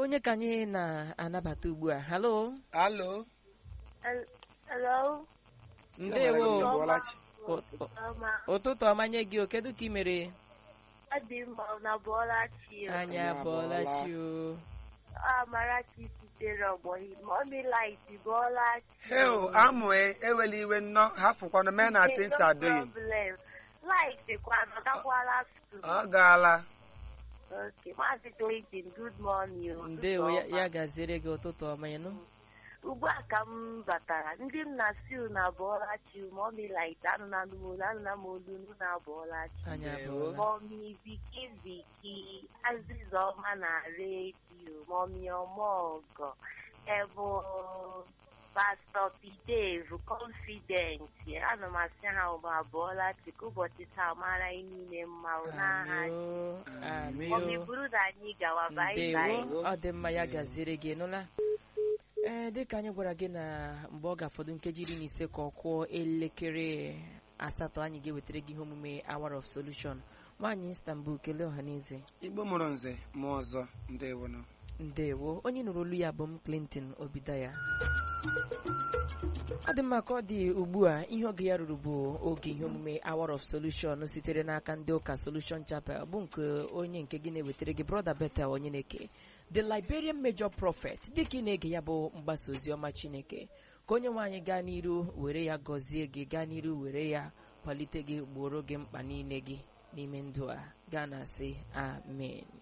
onye ka anyị na-anabata ugbu a halo alo Hello. ndewo Bọlachi. O- o- Ọma. ụtụtụ ọma nye gị o kedu ka ị mere Ọ dị mma na Bọlachi. anyị Anyị abọọla abọọla. chi o Amarachi sitere ọgbọghị. Mọmi Light Bọlachi. heo amụe ewela iwe nnọọ hafụkwanụ mee na things are doing problem. Light kwa nọgakwala school. ọ gaala Okay. Maazị Clayton, good morning. o. ndewo ya Ụtụtụ ọma. ya gaziere gị ụtụtụ ọma ya nụ Ugbu a ka m batara. Ndị m na siu na Bọlachi. Mọmi Light anụ na anụ m olu anụ na m olu nụ na Bọlachi. anyị Ndewo. abọọla Mọmi Viki Viki, Aziza ọma na redio, Mọmi Ọmọgọ, Ebu Pastọ Pideve, Confident, ana m asị ha ụba abụọla chika ụbọchị taa mara anyị niile mma o, n'aha amio Amị Mọmi amio buru na anyị gawa bai bai. ndewo ọ dị mma ya gaziere gị nụla ee dịka anyị gwara gị na mgbe ọ ga-afọdụ nkeji iri na ise ka ọ kụọ elekere asatọ anyị ga-ewetara gị ihe omume hour of solution nwaanyị istanbul kelee ọha n'eze igbo mụrụ nze mụọ ọzọ ndewonụ ndewo onye nụrụ olu ya bụ m clinton obidaya ọ dị mma ka ọ dị ugbu a ihe oge ya ruru bụ oge ihe omume hour of solution sitere n'aka ndị ụka solution chapel bụ nke onye nke gị na-ewetara gị brother betel onye na-eke the liberian major prophet dịka ị na-ege ya bụ mgbasa ozi ọma chineke ka onye nwaanyị gaa n'iru were ya gọzie gị gaa n'iru were ya kwalite gị gboro gị mkpa niile gị n'ime ndụ a gaa na sị amen